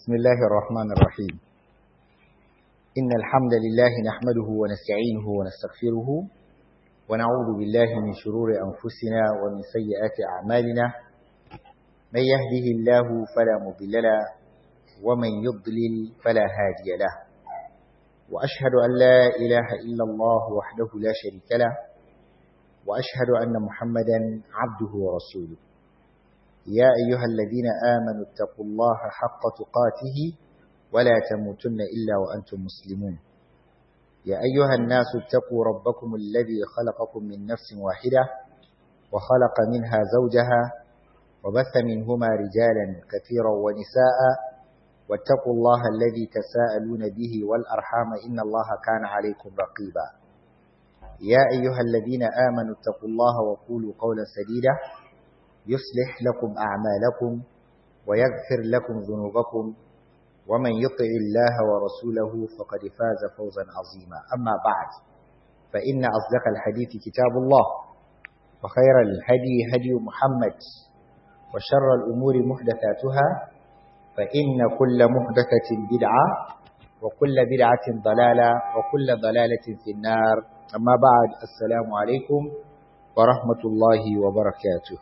بسم الله الرحمن الرحيم إن الحمد لله نحمده ونستعينه ونستغفره ونعوذ بالله من شرور أنفسنا ومن سيئات أعمالنا من يهده الله فلا مضل له ومن يضلل فلا هادي له وأشهد أن لا إله إلا الله وحده لا شريك له وأشهد أن محمدا عبده ورسوله يا أيها الذين آمنوا اتقوا الله حق تقاته ولا تموتن إلا وأنتم مسلمون يا أيها الناس اتقوا ربكم الذي خلقكم من نفس واحدة وخلق منها زوجها وبث منهما رجالا كثيرا ونساء واتقوا الله الذي تساءلون به والأرحام إن الله كان عليكم رقيبا يا أيها الذين آمنوا اتقوا الله وقولوا قولا سديدا يصلح لكم أعمالكم ويغفر لكم ذنوبكم ومن يطع الله ورسوله فقد فاز فوزا عظيما أما بعد فإن أصدق الحديث كتاب الله وخير الهدي هدي محمد وشر الأمور محدثاتها فإن كل محدثة بدعة وكل بدعة ضلالة وكل ضلالة في النار أما بعد السلام عليكم ورحمة الله وبركاته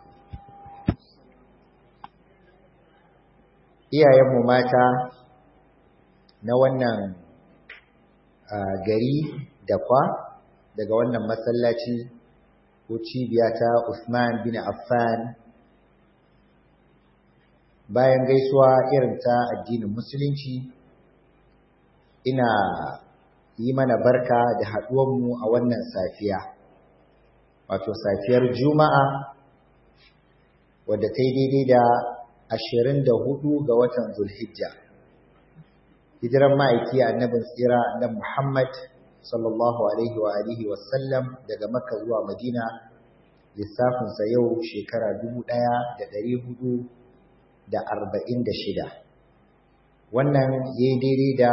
iyayenmu mata na wannan gari da kwa daga wannan masallaci ko cibiya ta Usman bin Affan bayan gaisuwa irin ta addinin musulunci ina yi mana barka da haɗuwanmu a wannan safiya wato safiyar juma'a wadda ta yi daidai da ashirin da hudu ga watan Zulhijja. Hijiran ma'aiki annabin tsira na Muhammad sallallahu Alaihi wa alihi wasallam daga Makka zuwa Madina lissafinsa yau shekara dubu ɗaya da ɗari hudu da arba'in da shida. Wannan ya yi daidai da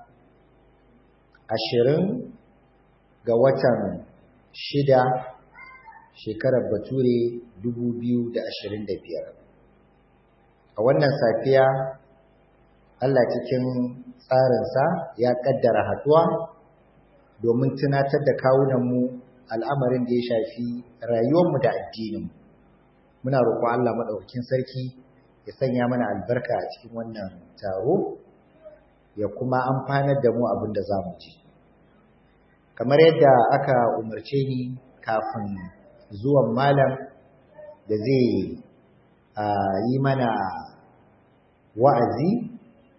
ashirin ga watan shida shekarar Bature dubu biyu da ashirin da biyar. a wannan safiya Allah cikin tsarinsa ya kaddara haduwa domin tunatar da kawunanmu al'amarin da ya shafi rayuwarmu da addininmu muna roƙon Allah maɗaukakin sarki ya sanya mana albarka a cikin wannan taro ya kuma amfanar da mu abin da za mu ji kamar yadda aka umarce ni kafin zuwan malam da zai yi mana wa'azi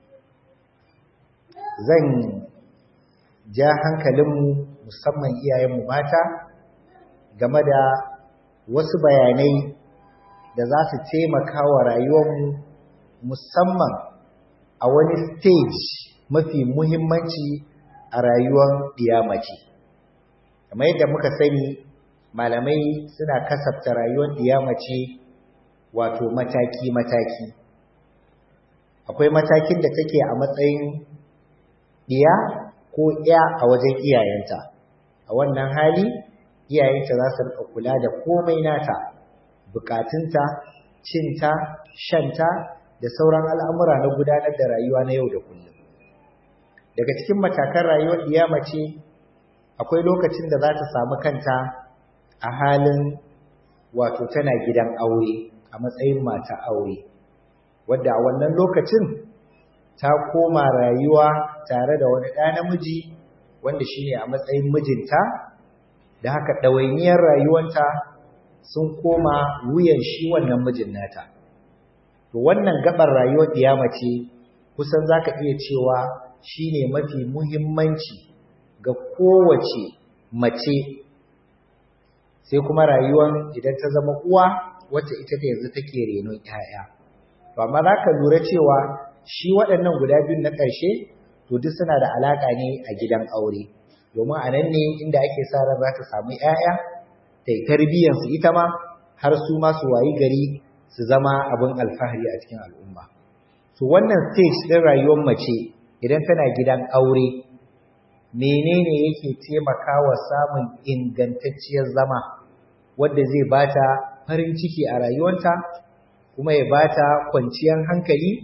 zan ja hankalinmu musamman iyayenmu mata game da wasu bayanai da za su taimaka wa rayuwarmu musamman a wani stage mafi muhimmanci a rayuwar ɗiyamaci. kamar yadda muka sani malamai suna kasafta rayuwar ɗiyamaci wato mataki-mataki akwai matakin da take a matsayin ɗiya ko ya a wajen iyayenta a wannan hali iyayenta za su rika kula da komai nata bukatunta cinta shanta da sauran al'amura na gudanar da rayuwa na yau da kullum daga cikin matakan rayuwar ɗiya mace akwai lokacin da za ta samu kanta a halin wato tana gidan aure a matsayin mata aure wadda a wannan lokacin ta koma rayuwa tare da wani ɗa namiji wanda shine a matsayin mijinta da haka ɗawainiyar rayuwanta sun koma wuyan shi wannan mijin nata to wannan gabar rayuwar ce kusan zaka iya cewa shine mafi muhimmanci ga kowace mace sai kuma rayuwar idan ta zama uwa wacce ita da yanzu take renon 'ya'ya to amma za ka lura cewa shi waɗannan guda biyun na ƙarshe to duk suna da alaƙa ne a gidan aure domin a nan ne inda ake sa ran za ta samu ‘ya'ya ta yi tarbiyyansu ita ma har su ma su wayi gari su zama abin alfahari a cikin al'umma to wannan stage ɗin rayuwar mace idan tana gidan aure menene yake taimakawa samun ingantacciyar zama wadda zai bata farin ciki a rayuwarta kuma ya bata kwanciyar hankali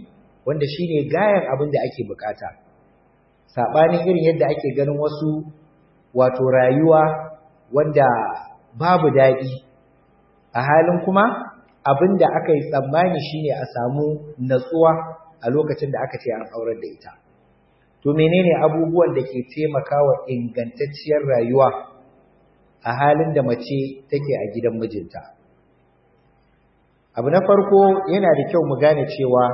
wanda shine gayan abin da ake bukata sabanin irin yadda ake ganin wasu wato rayuwa wanda babu daɗi a halin kuma abin da aka yi tsammani shine a samu natsuwa a lokacin da aka ce an aurar da ita to menene abubuwan da ke taimakawa ingantacciyar rayuwa a halin da mace take a gidan mijinta abu na farko yana da kyau mu gane cewa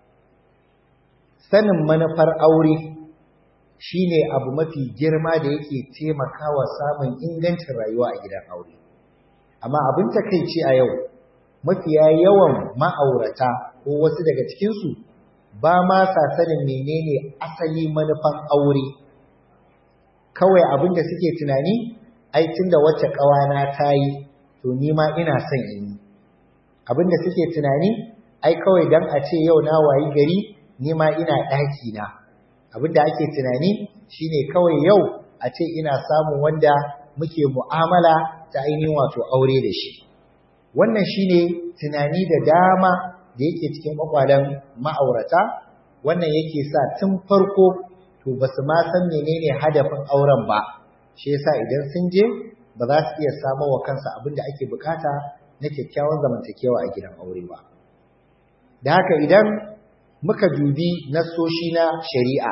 sanin manufar aure shine abu mafi girma da yake taimakawa samun ingancin rayuwa a gidan aure amma abin takeici a yau mafiya yawan ma'aurata ko wasu daga cikinsu ba ma sa sanin menene asali manufan aure kawai abin da suke tunani ai tunda wacce ƙawana ta yi to ni ma ina son in yi abin da suke tunani ai kawai dan a ce yau na wayi gari ni ma ina ɗaki na abin da ake tunani shine kawai yau a ce ina samun wanda muke mu'amala ta ainihin wato aure da shi wannan shine tunani da dama da yake cikin kwakwalen ma'aurata wannan yake sa tun farko to ba su ma san menene hadafin auren ba shi yasa idan sun je ba za su iya samo wa kansa abin da ake bukata na kyakkyawan zamantakewa a gidan aure ba da haka idan muka dubi nasoshi na shari'a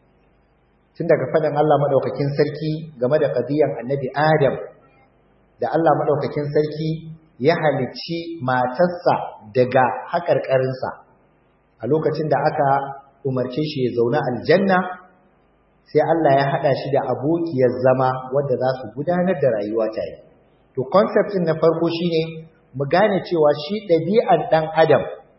tun daga faɗin Allah maɗaukakin sarki game da ƙadiyan annabi Adam da Allah maɗaukakin sarki ya halicci matarsa daga haƙarƙarinsa a lokacin da aka umarce shi ya zauna aljanna sai Allah ya haɗa shi da abokiyar zama wadda za su gudanar da rayuwa tare to concept na farko shine mu gane cewa shi ɗabi'an ɗan adam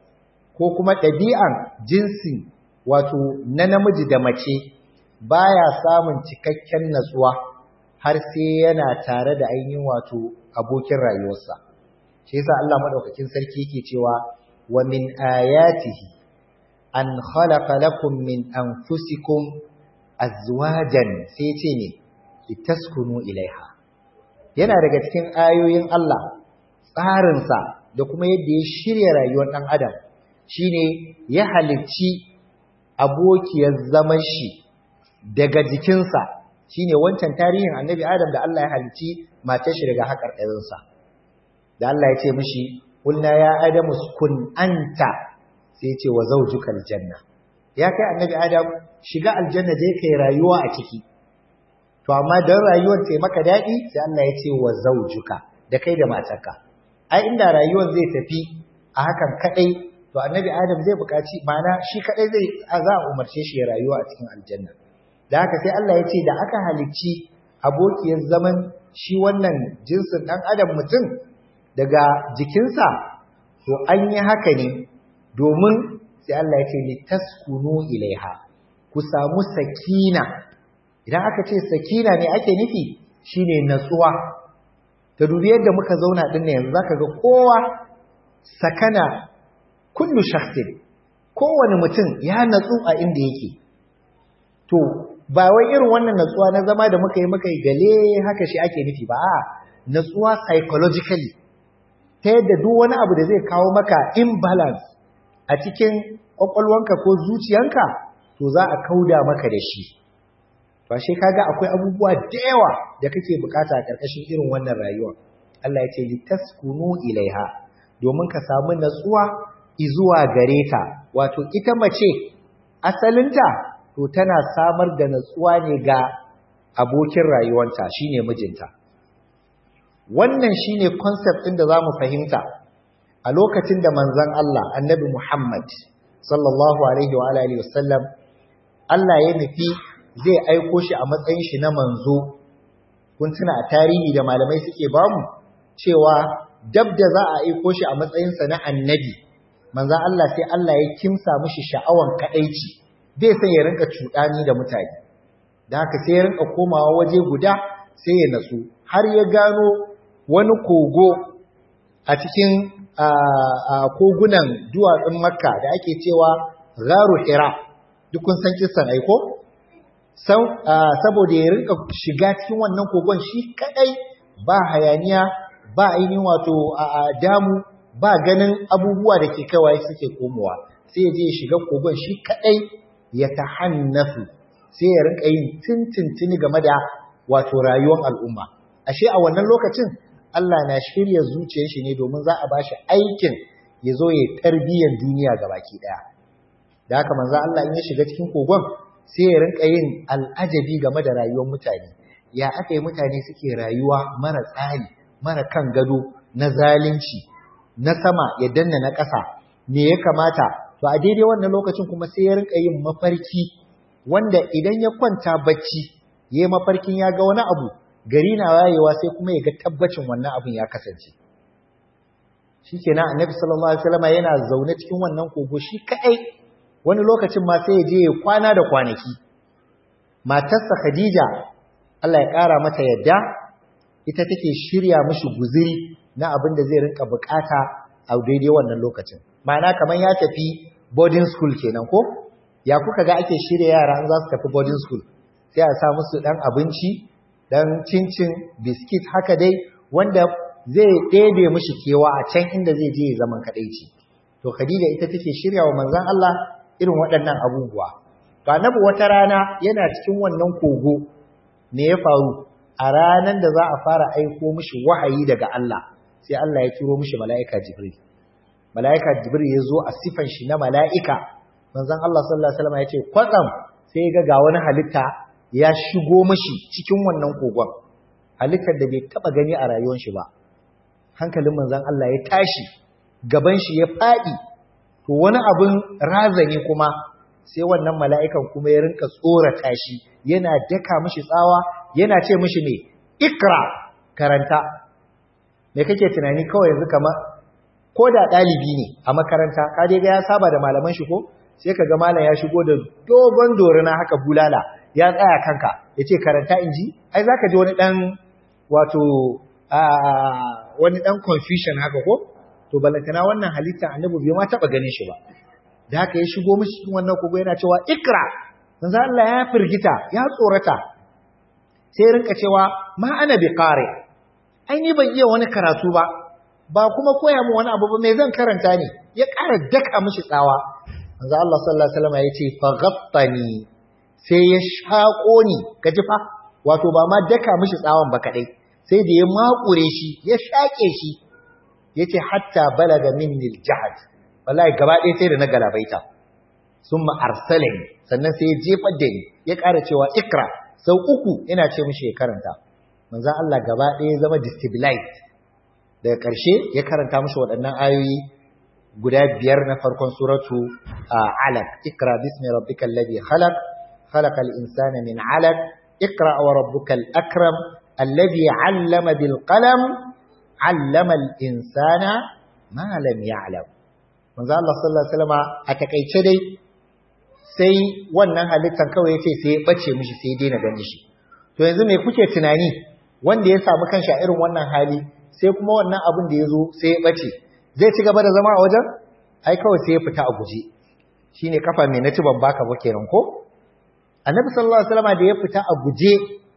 ko kuma ɗabi'an jinsi wato na namiji da mace baya samun cikakken natsuwa har sai yana tare da ainihin wato abokin rayuwarsa shi yasa Allah madaukakin sarki yake cewa wa min ayatihi an khalaqa lakum min anfusikum azwajan sai ce ne litaskunu ilaiha yana daga cikin ayoyin Allah tsarinsa da kuma yadda ya shirya rayuwar ɗan adam shine ya halicci abokiyar zaman shi daga jikinsa shine wancan tarihin annabi adam da Allah ya halicci matar shi daga haƙar ɗarinsa da Allah ya ce mishi kulna ya adamu kun anta sai ya ce wa zawjuka aljanna ya kai annabi adam shiga aljanna je kai rayuwa a ciki to amma dan rayuwar ta maka daɗi sai Allah ya ce wa zawjuka da kai da matarka ai inda rayuwar zai tafi a hakan kadai to annabi adam zai buƙaci mana shi kadai zai za a umarce shi ya rayuwa a cikin aljanna da haka sai Allah ya ce da aka halicci abokiyar zaman shi wannan jinsin dan adam mutum daga jikinsa to an yi haka ne domin sai Allah ya ce litaskunu ilaiha ku samu sakina idan aka ce sakina ne ake nufi shine natsuwa ta dubi yadda muka zauna din ne yanzu zaka ga kowa sakana kullu shakhsin kowane mutum ya natsu a inda yake to ba wai irin wannan natsuwa na zama da muka yi muka yi gale haka shi ake nufi ba a natsuwa psychologically ta yadda duk wani abu da zai kawo maka imbalance a cikin kwakwalwanka ko zuciyanka to za a kauda maka da shi ba shi kaga akwai abubuwa da yawa da kake bukata a karkashin irin wannan rayuwa Allah ya ce litaskunu ilaiha domin ka samu natsuwa izuwa gare ta wato ita mace asalinta to tana samar da natsuwa ne ga abokin rayuwanta shine mijinta wannan shine concept ɗin da zamu fahimta a lokacin da manzon Allah annabi Muhammad sallallahu alaihi wa alihi wasallam Allah ya nufi zai aiko shi a matsayin shi na manzo kun tuna a tarihi da malamai suke bamu cewa dab da za a aiko shi a matsayin sa na annabi manzon Allah sai Allah ya kimsa mishi sha'awan kadaici bai san ya rinka cuɗani da mutane da haka sai ya rinka komawa waje guda sai ya natsu har ya gano wani kogo a cikin kogunan duwatsun makka da ake cewa gharu hira duk kun san kissan aiko saboda ya rinka shiga cikin wannan kogon shi kadai ba hayaniya ba ainihin wato damu ba ganin abubuwa da ke kawai suke komowa sai ya je ya shiga kogon shi kadai ya tahannafu sai ya rinka yin tintintini game da wato rayuwar al'umma ashe a wannan lokacin Allah na shirya zuciyar shi ne domin za a bashi aikin ya zo ya tarbiyyar duniya gabaki daya da haka manzo Allah in ya shiga cikin kogon sai ya rinka yin al'ajabi game da rayuwar mutane ya aka yi mutane suke rayuwa mara tsari mara kan gado na zalunci na sama ya danna na ƙasa me ya kamata to a daidai wannan lokacin kuma sai ya rinka yin mafarki wanda idan ya kwanta bacci ya yi mafarkin ya ga wani abu gari na wayewa sai kuma ya ga tabbacin wannan abin ya kasance shikenan annabi sallallahu alaihi wasallam yana zaune cikin wannan kogo shi kai wani lokacin ma sai ya je ya kwana da kwanaki matarsa Khadija Allah ya kara mata yadda ita take shirya mishi guziri na abin da zai rinka bukata a daidai wannan lokacin ma'ana kamar ya tafi boarding school kenan ko ya kuka ga ake shirya yara an za su tafi boarding school sai a sa musu dan abinci dan cincin biskit haka dai wanda zai ɗebe mishi kewa a can inda zai je zaman kadaici to Khadija ita take shirya wa manzon Allah irin waɗannan abubuwa to annabi wata rana yana cikin wannan kogo me ya faru a ranan da za a fara aiko mishi wahayi daga Allah sai Allah ya turo mishi mala'ika Jibril mala'ika Jibril ya zo a sifan shi na mala'ika manzon Allah sallallahu alaihi wasallam ya ce kwatsam sai ya ga ga wani halitta ya shigo mishi cikin wannan kogon halittar da bai taba gani a rayuwar shi ba hankalin manzon Allah ya tashi gaban shi ya fadi to wani abin razani kuma sai wannan mala'ikan kuma ya rinka tsorata shi yana daka mishi tsawa yana ce mishi ne ikra karanta me kake tunani kawai yanzu kamar ko da ɗalibi ne a makaranta ka dai ga ya saba da malaman shi ko sai ka ga malam ya shigo da dogon dorina haka bulala ya tsaya kanka ya ce karanta in ji ai za ka ji wani ɗan wato wani ɗan confusion haka ko to balantana wannan halitta annabi bai ma taɓa ganin shi ba da haka ya shigo mishi cikin wannan kogo yana cewa ikra manzo Allah ya firgita ya tsorata sai rinka cewa ma ana bi qari ai ni ban iya wani karatu ba ba kuma koya mu wani abu ba me zan karanta ne ya ƙara daka mishi tsawa manzo Allah sallallahu alaihi wasallam ya ce fa ghattani sai ya shako ni kaji fa wato ba ma daka mishi tsawon ba kadai sai da ya makure shi ya shake shi yace hatta balaga minni aljahd wallahi gaba ɗaya sai da na galabaita summa arsalani sannan sai ya jefar da ni ya ƙara cewa ikra sau uku ina ce mishi ya karanta manzo Allah gaba ɗaya ya zama destabilized daga ƙarshe ya karanta mishi waɗannan ayoyi guda biyar na farkon suratu alaq ikra bismi rabbikal ladhi khalaq khalaqal insana min alaq ikra wa rabbukal akram alladhi 'allama bil qalam 'allama al insana ma lam ya'lam manzo Allah sallallahu alaihi wasallam a takeice dai sai wannan halittar kawai yace sai ya bace mishi sai ya daina ganin shi to yanzu me kuke tunani wanda ya samu kanshi a irin wannan hali sai kuma wannan abin da ya zo sai ya bace zai ci gaba da zama a wajen ai kawai sai ya fita a guje shine kafa mai na ban baka ba kenan ko annabi sallallahu alaihi wasallam da ya fita a guje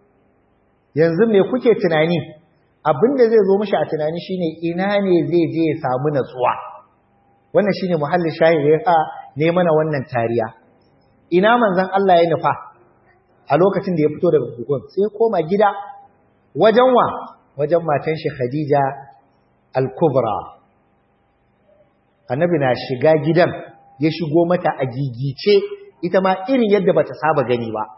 yanzu me kuke tunani abin da zai zo mishi a tunani shine ina ne zai je ya samu natsuwa wannan shine muhallin shahid ya sa ne mana wannan tariya ina manzon Allah ya nufa a lokacin da ya fito daga kogon sai ya koma gida wajen wa wajen matan shi Khadija al-Kubra annabi na shiga gidan ya shigo mata a gigice ita ma irin yadda bata saba gani ba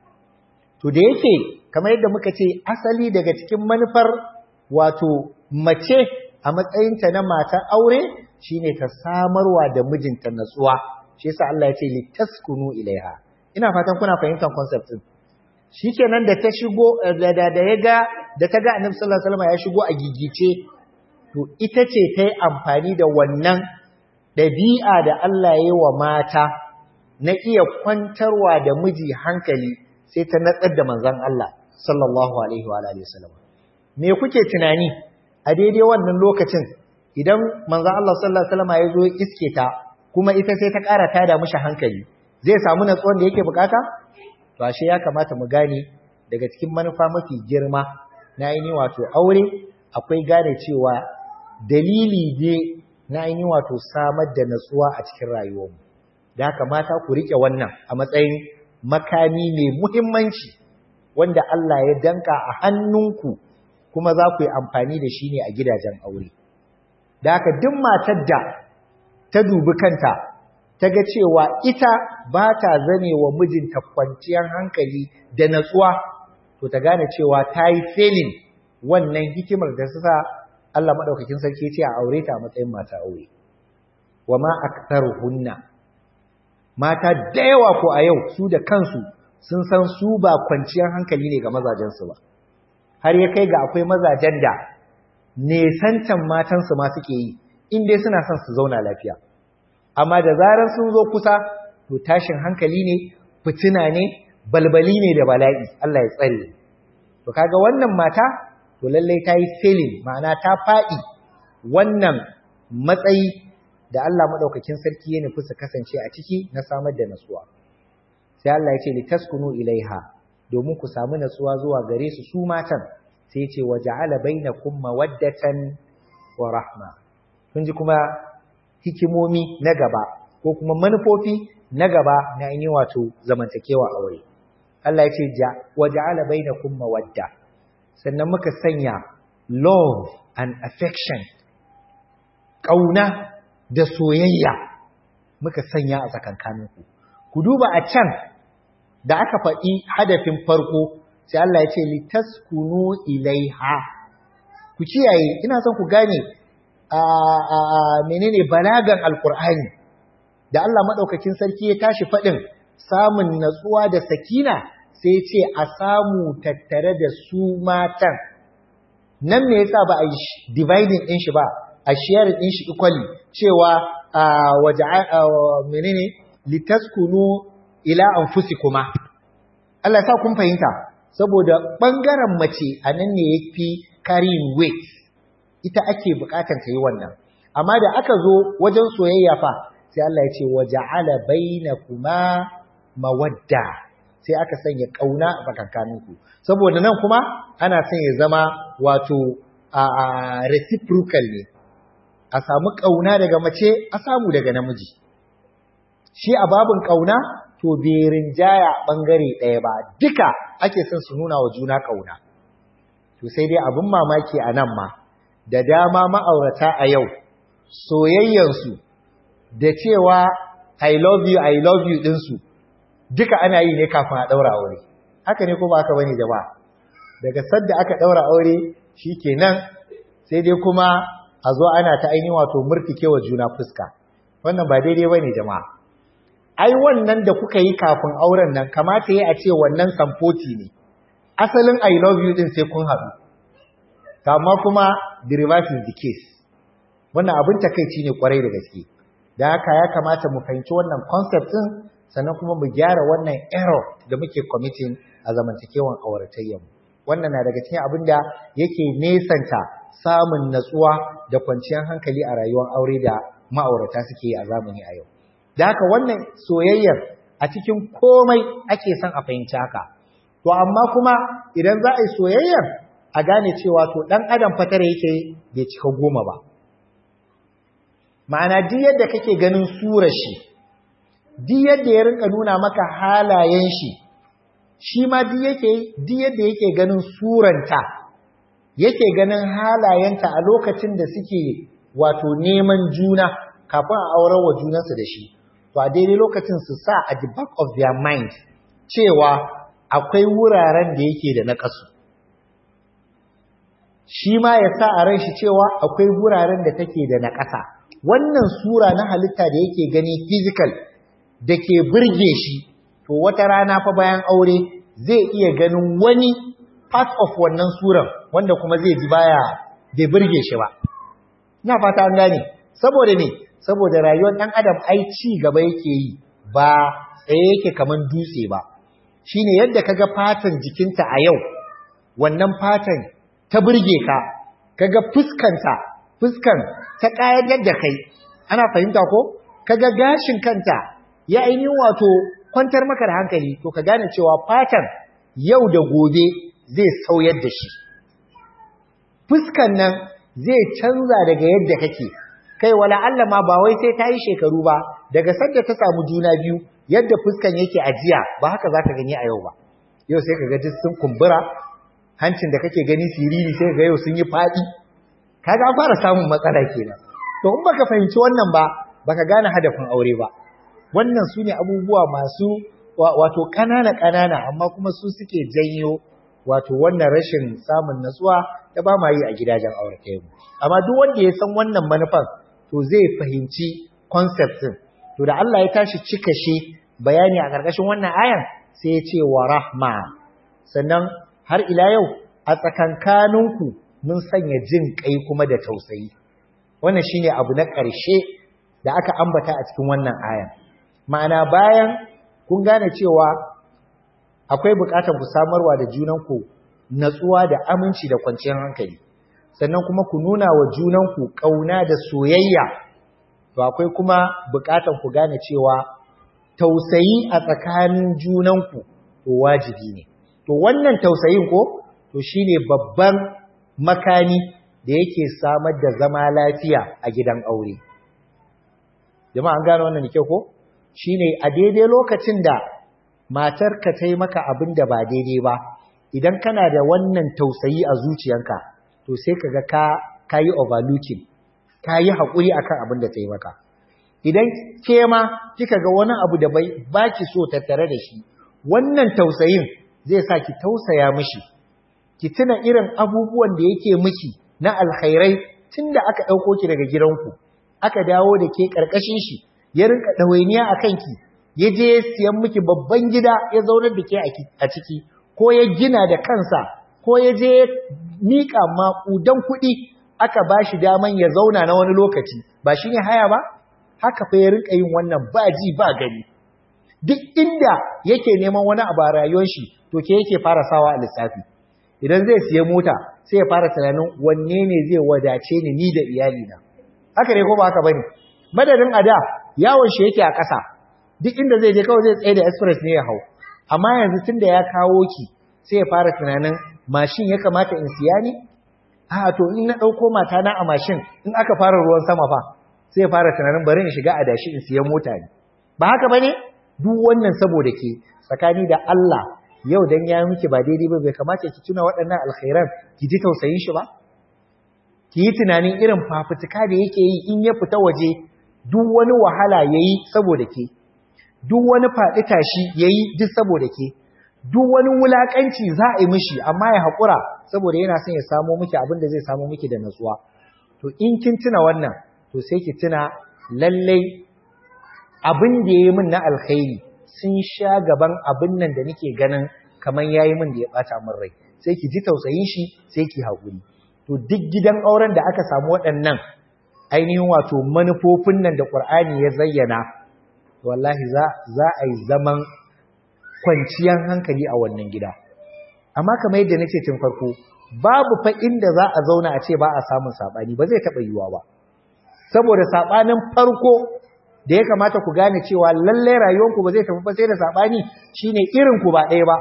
to da yake kamar yadda muka ce asali daga cikin manufar wato mace a matsayinta na matar aure shine ta samarwa da mijinta natsuwa shi yasa Allah ya ce litaskunu ilaiha ina fatan kuna fahimtar concept din shikenan da ta shigo da da ya ga da ta ga Annabi sallallahu alaihi wasallam ya shigo a gigice to ita ce ta yi amfani da wannan dabi'a da Allah ya yi wa mata na iya kwantarwa da miji hankali sai ta natsar da manzon Allah sallallahu alaihi wa alihi wasallam me kuke tunani a daidai wannan lokacin idan manzon Allah sallallahu alaihi wasallam ya zo iske ta kuma ita sai ta ƙara tada mishi hankali zai samu natsuwan da yake bukata to ashe ya kamata mu gane daga cikin manufa mafi girma na ainihin wato aure akwai gane cewa dalili ne na ainihin wato samar da natsuwa a cikin rayuwarmu da haka mata ku rike wannan a matsayin makami mai muhimmanci wanda Allah ya danka a hannunku kuma za ku yi amfani da shi ne a gidajen aure da haka duk matar da ta dubi kanta ta ga cewa ita ba ta zane wa mijinta kwanciyar hankali da natsuwa to ta gane cewa ta yi felin wannan hikimar da su sa Allah maɗaukakin sarki ce a aure ta a matsayin mata aure wa ma hunna mata da yawa ko a yau su da kansu sun san su ba kwanciyar hankali ne ga mazajensu ba har ya kai ga akwai mazajen da nesantan matansu ma suke yi in dai suna son su zauna lafiya amma da zarar sun zo kusa to tashin hankali ne fitina ne balbali ne da bala'i Allah ya tsare to kaga wannan mata to lallai ta yi failing ma'ana ta faɗi wannan matsayi da Allah madaukakin sarki ya nufi su kasance a ciki na samar da nasuwa sai Allah ya ce litaskunu ilaiha domin ku samu nasuwa zuwa gare su su matan sai ya ce waja'ala bainakum mawaddatan wa rahma kun ji kuma hikimomi na gaba ko kuma manufofi na gaba na ainihin wato zamantakewa aure Allah ya ce waja'ala bainakum mawadda sannan muka sanya love and affection kauna da soyayya muka sanya a tsakankaninku ku duba a can da aka faɗi hadafin farko sai Allah ya ce litaskunu ilaiha ku kiyaye ina son ku gane a menene balagan alkur'ani da Allah madaukakin sarki ya tashi faɗin samun natsuwa da sakina sai ce a samu tattare da su matan nan me yasa ba a yi dividing din shi ba a sharing din shi equally cewa waje menene litaskunu ila anfusikuma Allah ya sa kun fahimta saboda bangaren mace anan ne yafi carrying weight ita ake bukatar ta yi wannan amma da aka zo wajen soyayya fa sai Allah ya ce waja'ala bainakuma mawadda sai aka sanya kauna a tsakankaninku saboda nan kuma ana son ya zama wato a reciprocal ne a samu kauna daga mace a samu daga namiji shi a babin kauna to bai rinjaya bangare ɗaya ba duka ake son su nuna wa juna kauna to sai dai abin mamaki a nan ma da dama ma'aurata a yau soyayyansu da cewa I love you I love you ɗinsu duka ana yi ne kafin a ɗaura aure haka ne ko ba haka bane jama'a daga sadda aka ɗaura aure shi kenan sai dai kuma a zo ana ta ainihin wato murtikewa juna fuska wannan ba daidai bane jama'a ai wannan da kuka yi kafin auren nan kamata yi a ce wannan samfoti ne asalin I love you din sai kun haɗu amma kuma the reverse is the case wannan abin takaici ne kwarai da gaske da haka ya kamata mu fahimci wannan concept din sannan kuma mu gyara wannan error da muke committing a zamantakewan auratayyanmu wannan na daga cikin abin da yake nesanta samun natsuwa da kwanciyar hankali a rayuwar aure da ma'aurata suke yi a zamani a yau da haka wannan soyayyar a cikin komai ake son a fahimci haka to amma kuma idan za a yi soyayyar a gane cewa to dan adam fatara yake bai cika goma ba ma'ana duk yadda kake ganin surar shi duk yadda ya rinka nuna maka halayen shi shi ma duk yake duk yadda yake ganin suranta yake ganin halayenta a lokacin da suke wato neman juna kafin a aurar wa junansu da shi to a daidai lokacin su sa a the back of their mind cewa akwai wuraren da yake da naƙasu shi ma ya sa a ran shi cewa akwai wuraren da take da naƙasa wannan sura na halitta da yake gani physical da ke burge shi to wata rana fa bayan aure zai iya ganin wani part of wannan suran wanda kuma zai ji baya bai burge shi ba ina fata an gane saboda ne saboda rayuwar dan adam ai ci gaba yake yi ba tsaye yake kaman dutse ba shine yadda kaga fatan jikinta a yau wannan fatan ta burge ka kaga fuskanta fuskan ta kayatar da kai ana fahimta ko kaga gashin kanta ya ainihin wato kwantar maka da hankali to ka gane cewa fatan yau da gobe zai sauyar da shi fuskan nan zai canza daga yadda kake kai wala Allah ma ba wai sai ta yi shekaru ba daga sanda ta samu juna biyu yadda fuskan yake ajiya ba haka za ta gani a yau ba yau sai ka ga duk sun kumbura hancin da kake gani siriri sai ga yau sun yi faɗi kaga an fara samun matsala kenan to in baka fahimci wannan ba baka gane hadafin aure ba wannan su ne abubuwa masu wato ƙanana ƙanana amma kuma su suke janyo wato wannan rashin samun natsuwa da ba ma yi a gidajen aure mu amma duk wanda ya san wannan manufan to zai fahimci concept din to da Allah ya tashi cika shi bayani a ƙarƙashin wannan ayan sai ya ce wa rahma sannan har ila yau a tsakankaninku mun sanya jin kai kuma da tausayi wannan shine abu na ƙarshe da aka ambata a cikin wannan ayan ma'ana bayan kun gane cewa akwai buƙatar ku samarwa da junanku natsuwa da aminci da kwanciyar hankali sannan kuma ku nuna wa junanku ƙauna da soyayya to akwai kuma buƙatar ku gane cewa tausayi a tsakanin junanku to wajibi ne to wannan tausayin ko to shine babban makani da yake samar da zama lafiya a gidan aure jama'a an gane wannan kyau ko shine a daidai lokacin da matarka ta yi maka abin da ba daidai ba idan kana da wannan tausayi a zuciyanka to sai kaga ka kayi overlooking kayi hakuri akan abin da ta yi maka idan ke ma kika ga wani abu da bai baki so tattare da shi wannan tausayin zai sa ki tausaya mishi ki tuna irin abubuwan da yake miki na alkhairai tunda aka dauko ki daga gidanku aka dawo da ke karkashin shi ya rinka dawainiya akan ki ya je siyan miki babban gida ya zaunar da ke a ciki ko ya gina da kansa ko ya je miƙa maƙudan kuɗi aka ba shi daman ya zauna na wani lokaci ba shi ne haya ba haka fa ya rinka yin wannan ba ji ba gani duk inda yake neman wani abu a rayuwar shi to ke yake fara sawa a lissafi idan zai siya mota sai ya fara tunanin wanne ne zai wadace ni ni da iyalina haka ne ko ba haka bane madadin ada yawon shi yake a ƙasa duk inda zai je kawai zai tsaye da express ne ya hau amma yanzu tun da ya kawo ki sai ya fara tunanin mashin ya kamata in siya ne a to in na ɗauko mata na a mashin in aka fara ruwan sama fa sai ya fara tunanin bari in shiga adashi in siya mota ne ba haka bane duk wannan saboda ke tsakani da Allah yau dan ya miki ba daidai ba bai kamata ki tuna waɗannan alkhairan ki ji tausayin shi ba ki yi tunanin irin fafutuka da yake yi in ya fita waje duk wani wahala yayi saboda ke duk wani faɗi tashi yayi duk saboda ke duk wani wulakanci za a yi mishi amma ya haƙura saboda yana son ya samo miki abin da zai samo miki da natsuwa to in kin tuna wannan to sai ki tuna lallai abin da ya yi min na alkhairi sun sha gaban abin nan da nake ganin kamar ya yi min da ya ɓata min rai sai ki ji tausayin shi sai ki haƙuri to duk gidan auren da aka samu waɗannan ainihin wato manufofin nan da ƙur'ani ya zayyana wallahi za a yi zaman kwanciyar hankali a wannan gida amma kamar yadda nace tun farko babu fa inda za a zauna a ce ba a samun sabani ba zai taba yiwa ba saboda sabanin farko da ya kamata ku gane cewa lalle rayuwanku ba zai tafi ba sai da sabani shine irin ku ba ɗaya ba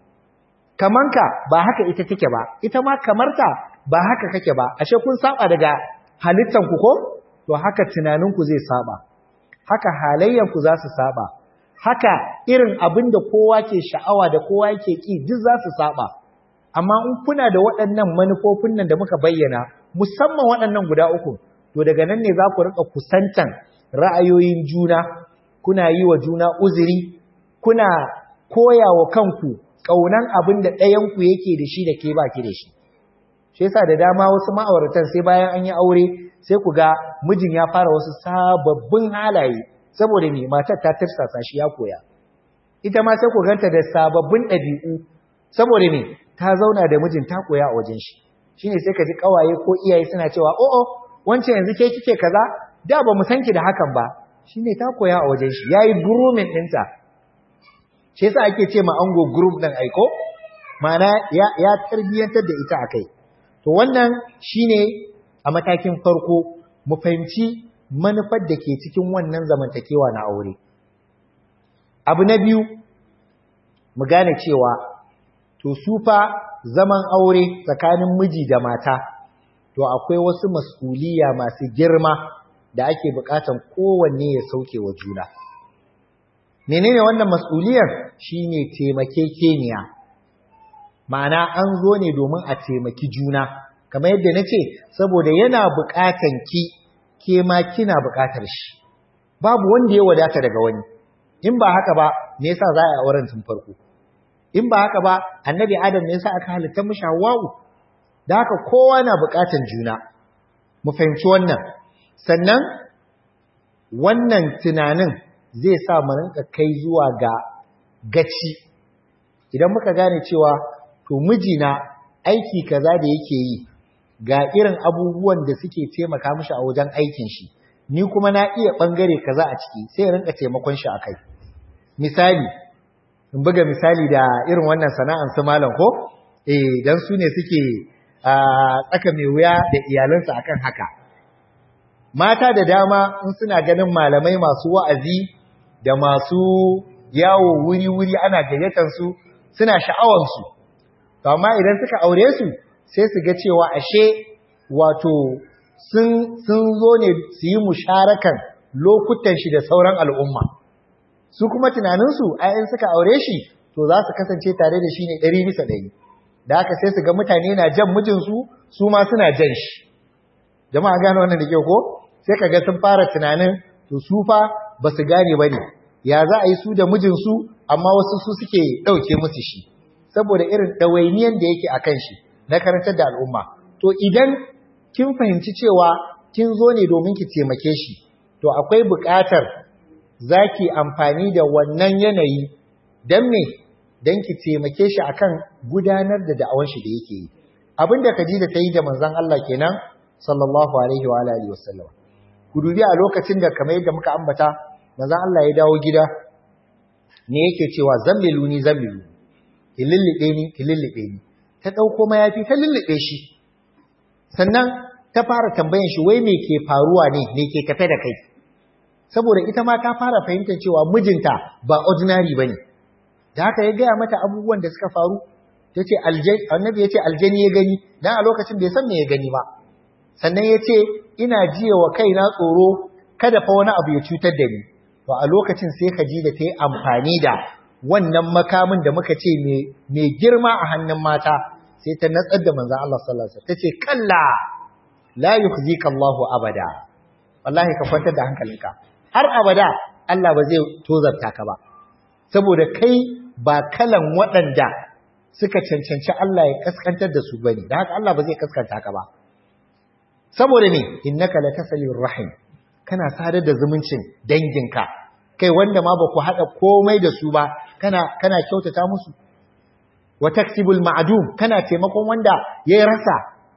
kamanka ba haka ita take ba ita ma kamarta ba haka kake ba ashe kun saba daga halittan ku ko to haka tunaninku zai saba haka halayyanku za su saba haka irin abin da kowa ke sha'awa da kowa yake ki duk za su saba amma in kuna da waɗannan manufofin nan da muka bayyana musamman waɗannan guda uku to daga nan ne za ku rika kusantan ra'ayoyin juna kuna yi wa juna uzuri kuna koya wa kanku ƙaunan abin da ɗayanku yake da shi da ke baki da shi shi yasa da dama wasu ma'auratan sai bayan an yi aure sai ku ga mijin ya fara wasu sababbin halaye saboda me matar ta tirsasa shi ya koya ita ma sai ku ganta da sababbin ɗabi'u saboda me ta zauna da mijin ta koya a wajen shi shine sai ka ji kawaye ko iyaye suna cewa o o wancan yanzu ke kike kaza da ba mu san ki da hakan ba shine ta koya a wajen shi yayi grooming ɗinta shi yasa ake ce ma ango group ɗin aiko ma'ana ya ya tarbiyantar da ita akai to wannan shine a matakin farko mu fahimci manufar da ke cikin wannan zamantakewa na aure. Abu na biyu, mu gane cewa, to su fa zaman aure tsakanin miji da mata, to akwai wasu mas'uliya masu girma da ake bukatan kowanne ya sauke wa juna menene wannan mas'uliyar shine taimakekeniya ma'ana an zo ne domin a taimaki juna kamar yadda nace saboda yana bukatan ki ke ma kina bukatar shi babu wanda ya wadata daga wani in ba haka ba me yasa za a yi auren tun farko in ba haka ba annabi adam me yasa aka halitta mishi hawwa'u da haka kowa na bukatan juna mu fahimci wannan sannan wannan tunanin zai sa mu rinka kai zuwa ga gaci idan muka gane cewa to mijina aiki kaza da yake yi ga irin abubuwan da suke taimaka mishi a wajen aikin shi ni kuma na iya bangare kaza a ciki sai ya rinka taimakon shi akai misali in buga misali da irin wannan sana'an su malam ko eh dan su ne suke a tsaka mai wuya da iyalansu akan haka mata da dama in suna ganin malamai masu wa'azi da masu yawo wuri-wuri ana gayyatar su suna sha'awar su to amma idan suka aure su sai su ga cewa ashe wato sun sun zo ne su yi musharakan lokutan shi da sauran al'umma su kuma tunaninsu ayan suka aure shi to za su kasance tare da shi ne ɗari bisa ɗari da haka sai su ga mutane na jan mijinsu su ma suna jan shi jama'a gane wannan da ke ko sai ka ga sun fara tunanin to su fa ba su gane ba ne ya za a yi su da mijinsu amma wasu su suke ɗauke musu shi saboda irin ɗawainiyan da yake a kan shi na karantar da al'umma to idan kin fahimci cewa kin zo ne domin ki taimake shi to akwai buƙatar za ki amfani da wannan yanayi don me don ki taimake shi akan gudanar da da'awar shi da yake yi abin da Khadija ta yi da manzon Allah kenan sallallahu alaihi wa alihi wasallam ku dubi a lokacin da kamar yadda muka ambata manzon Allah ya dawo gida ne yake cewa zammilu ni zammilu ki lullube ni ki lullube ni ta dauko mayafi ta lullube shi sannan ta fara tambayan shi wai me ke faruwa ne me ke tafe da kai saboda ita ma ta fara fahimtar cewa mijinta ba ordinary bane da haka ya gaya mata abubuwan da suka faru tace aljani annabi yace aljani ya gani dan a lokacin bai san me ya gani ba sannan yace ina jiya wa kaina tsoro kada fa wani abu ya cutar da ni to a lokacin sai Khadija ta yi amfani da wannan makamin da muka ce mai girma a hannun mata sai ta natsar da manzon Allah sallallahu alaihi wasallam tace kalla la yukhzika Allahu abada wallahi ka kwantar da hankalinka har abada Allah ba zai tozarta ka ba saboda kai ba kalan waɗanda suka cancanci Allah ya kaskantar da su bane da haka Allah ba zai kaskanta ka ba saboda ne innaka latasalir rahim kana sadar da zumuncin danginka kai wanda ma ba ku hada komai da su ba kana kana kyautata musu wa taksibul ma'dum kana taimakon wanda ya rasa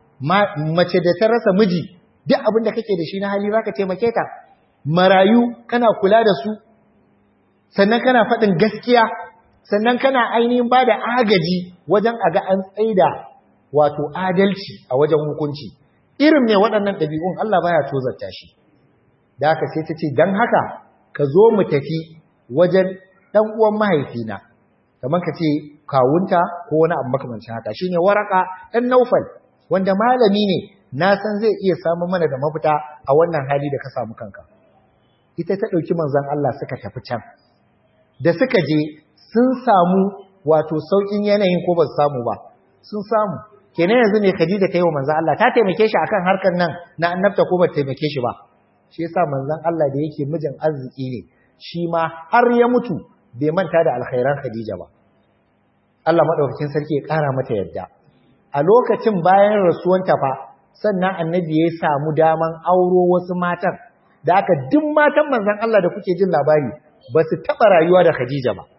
mace da ta rasa miji duk abin da kake da shi na hali zaka taimake ta marayu kana kula da su sannan kana faɗin gaskiya sannan kana ainihin ba da agaji wajen a ga an tsaida wato adalci a wajen hukunci irin mai waɗannan ɗabi'un Allah baya tozarta shi da haka sai ta ce don haka ka zo mu tafi wajen ɗan uwan mahaifina kamar ka ce kawunta ko wani abu makamancin haka shine waraka ɗan naufal wanda malami ne na san zai iya samun mana da mafita a wannan hali da ka samu kanka ita ta ɗauki manzon Allah suka tafi can da suka je sun samu wato saukin yanayin ko ba su samu ba sun samu kenan yanzu ne Khadija ta yi wa manzon Allah ta taimake shi akan harkar nan na annabta ko ba ta taimake shi ba shi yasa manzon Allah da yake mijin arziki ne shi ma har ya mutu bai manta da alkhairan Khadija ba Allah madaukakin sarki ya kara mata yadda a lokacin bayan rasuwanta fa sannan annabi ya samu daman auro wasu matan da aka duk matan manzon Allah da kuke jin labari ba su taɓa rayuwa da Khadija ba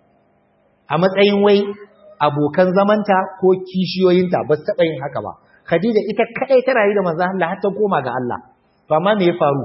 a matsayin wai abokan zamanta ko kishiyoyinta ba su taɓa yin haka ba Khadija ita kaɗai ta rayu da manzon Allah har ta koma ga Allah to amma me ya faru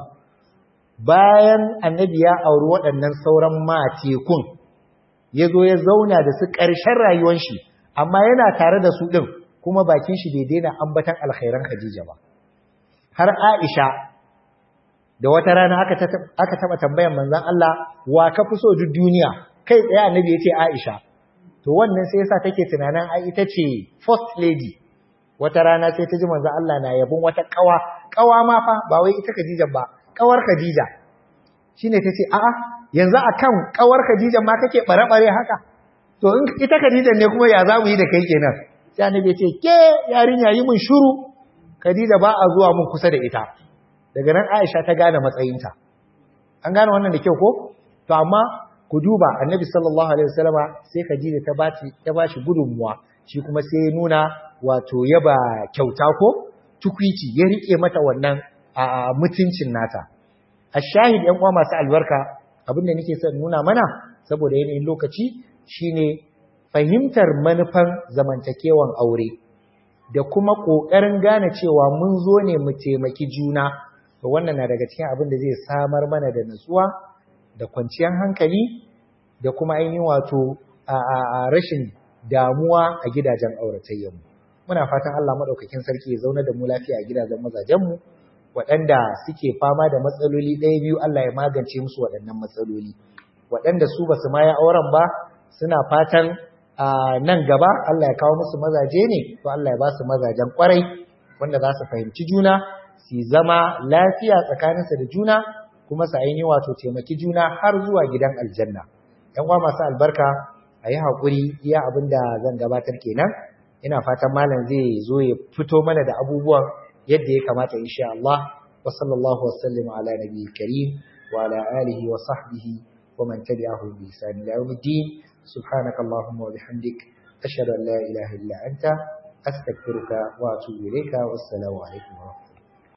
bayan annabi ya auri waɗannan sauran matekun ya zo ya zauna da su ƙarshen rayuwar shi amma yana tare da su ɗin kuma bakin shi bai daina ambatan alkhairan Khadija ba har Aisha da wata rana aka aka taba tambayan manzon Allah wa ka fi so duk duniya kai tsaye annabi yace Aisha to wannan sai yasa take tunanin ai ita ce first lady wata rana sai ta ji manzon Allah na yabon wata kawa kawa ma fa ba wai ita Khadija ba kawar Khadija shine tace a'a yanzu akan kawar Khadija ma kake bare-bare haka to in ita Khadija ne kuma ya zamu yi da kai kenan sai annabi ya ce ke yarinya yi mun shiru Khadija ba a zuwa mun kusa da ita daga nan Aisha ta gane matsayinta an gane wannan da kyau ko to amma ku duba annabi sallallahu alaihi wasallama sai Khadija ta baci ta bashi gudunmuwa shi kuma sai ya nuna wato yaba kyauta ko tukwici ya rike mata wannan a mutuncin nata ashahid yan uwa masu albarka abinda nake son nuna mana saboda yanayin lokaci shine fahimtar manufan zamantakewan aure da kuma kokarin gane cewa mun zo ne mu taimaki juna to wannan na daga cikin abin da zai samar mana da nutsuwa da kwanciyar hankali da kuma ainihin wato a rashin damuwa a gidajen auratayyanmu muna fatan Allah madaukakin sarki ya zauna da mu lafiya a gidajen mazajenmu waɗanda suke fama da matsaloli ɗaya biyu Allah ya magance musu waɗannan matsaloli waɗanda su basu ma ya auren ba suna fatan nan gaba Allah ya kawo musu mazaje ne to Allah ya ba su mazajen kwarai wanda za su fahimci juna su zama lafiya tsakaninsu da juna kuma su ainihin wato taimaki juna har zuwa gidan aljanna ‘yan uwa masu albarka a yi haƙuri iya abin da zan gabatar kenan ina fatan malam zai zo ya fito mana da abubuwan yadda ya kamata insha Allah wa sallallahu wasallam ala nabiyyi karim wa ala alihi wa sahbihi wa man tabi'ahu bi ihsan ila yawmiddin subhanaka allahumma wa bihamdik ashhadu an la ilaha illa anta astaghfiruka wa atubu ilayka wassalamu alaikum wa rahmatullahi